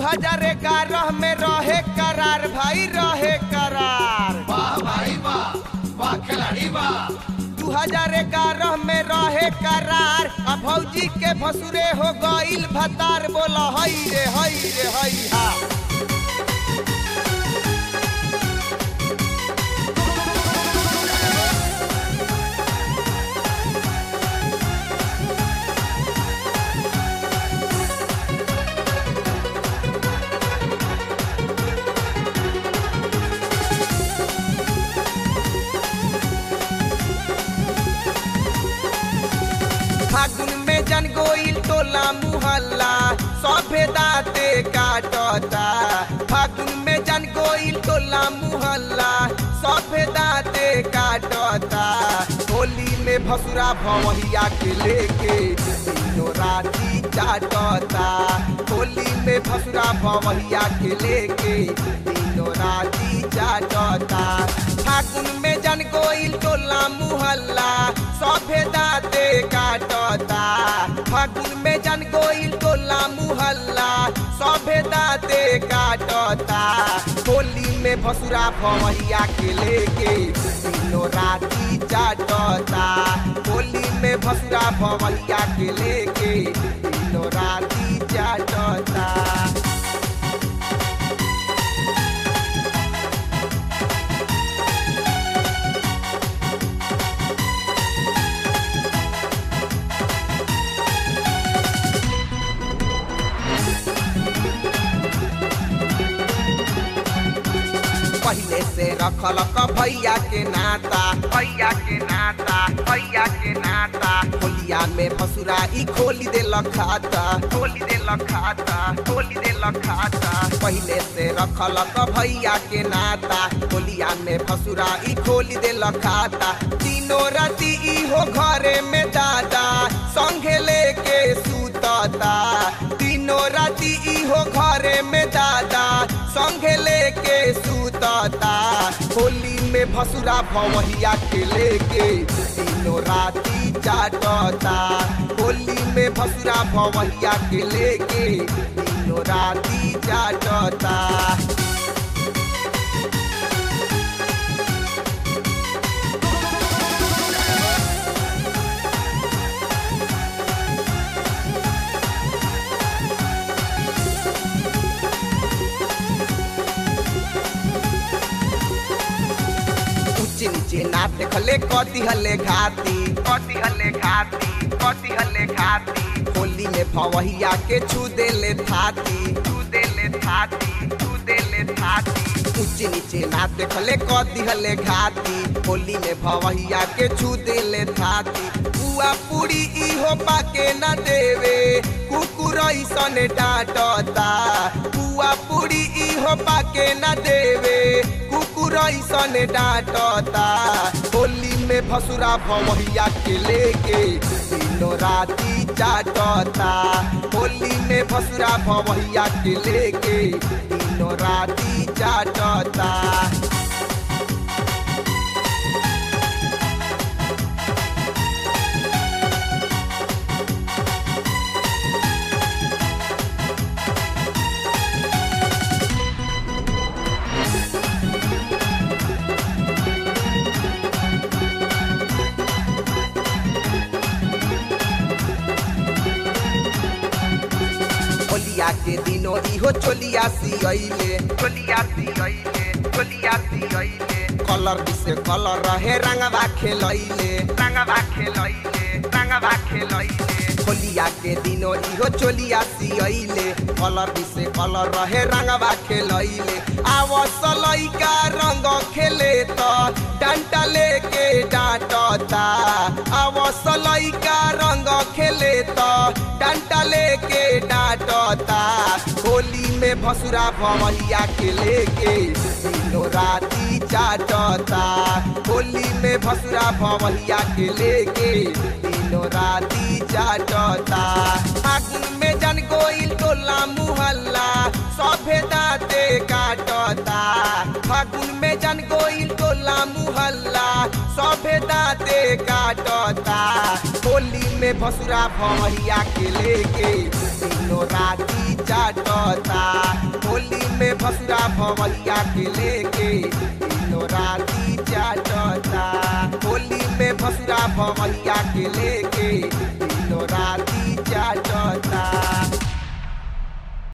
हजार ग्यारह में रहे करार भाई रहे करार वाह भाई वाह वाह खिलाड़ी वाह दू हजार ग्यारह में रहे करार आ भौजी के भसुरे हो गईल भतार बोला हई रे हई रे हई हा फागुन में जन गोइल टोला मुहल्ला सभे दाते काटता फागुन में जन गोइल टोला मुहल्ला सभे दाते काटता होली में भसुरा भवैया के लेके तीनों राती चाटता होली में भसुरा भवैया के लेके तीनों राती चाटता फागुन में जन गोइल टोला मुहल्ला सभे दाते काटता फागुन में जन गोइल टोला मुहल्ला सभे दाते काटता होली में भसुरा भवैया के लेके तीनों राती चाटता होली में भसुरा भवैया के लेके तीनों राती चाटता पहले से रखल क भैया के नाता भैया के नाता भैया के नाता होलिया में भसुरा ई खोली दे खाता खोली दे खाता खोली दे खाता पहले से रखल क भैया के नाता होलिया में भसुरा ई खोली दे खाता तीनों राती ई हो घरे में दादा संगे लेके सूतता तीनों राती ई हो घरे में दादा संगे लेके सूतता होली में भसुरा भवैया के लेके तीनों राती चाटता होली में भसुरा भवैया के लेके तीनों राती चाटता ऊंचे नीचे ना देखले कति हले घाती कति हले घाती कति हले घाती होली में भवैया के छू देले थाती छू देले थाती छू देले थाती ऊंचे नीचे ना देखले कति हले घाती होली में भवैया के छू देले थाती पुआ पूरी इहो पाके ना देवे कुकुर ऐसन डांटता पुआ पूरी इहो पाके ना देवे कुकुर ऐसन डांटता होली में भसुरा भवैया के लेके तीनों राती चाटता होली में भसुरा भवैया के लेके तीनों राती चाटता होलिया के दिनो इहो चोलिया सियले चोलिया सियले चोलिया सियले कलर से कलर रहे रंगवा खेलैले रंगवा खेलैले रंगवा खेलैले होलिया के दिनो इहो चोलिया सियले कलर से कलर रहे रंगवा खेलैले आवस लइका रंग खेले त डंटा लेके डांटता आवस लइका रंग खेले त डंटा लेके डांटता होली में भसुरा भवैया के लेके तीनों राती चाटता होली में भसुरा भवैया के लेके तीनों राती चाटता फागुन में जन गोइल टोला मुहल्ला सभे दाते काटता फागुन में जन गोइल टोला मुहल्ला सभे दाते काटता होली में भसुरा भवैया के लेके तीनों राती चाटता भवैया के लेके दिनो राती चाटता होली में भसुरा भवैया के लेके दिनो राती चाटता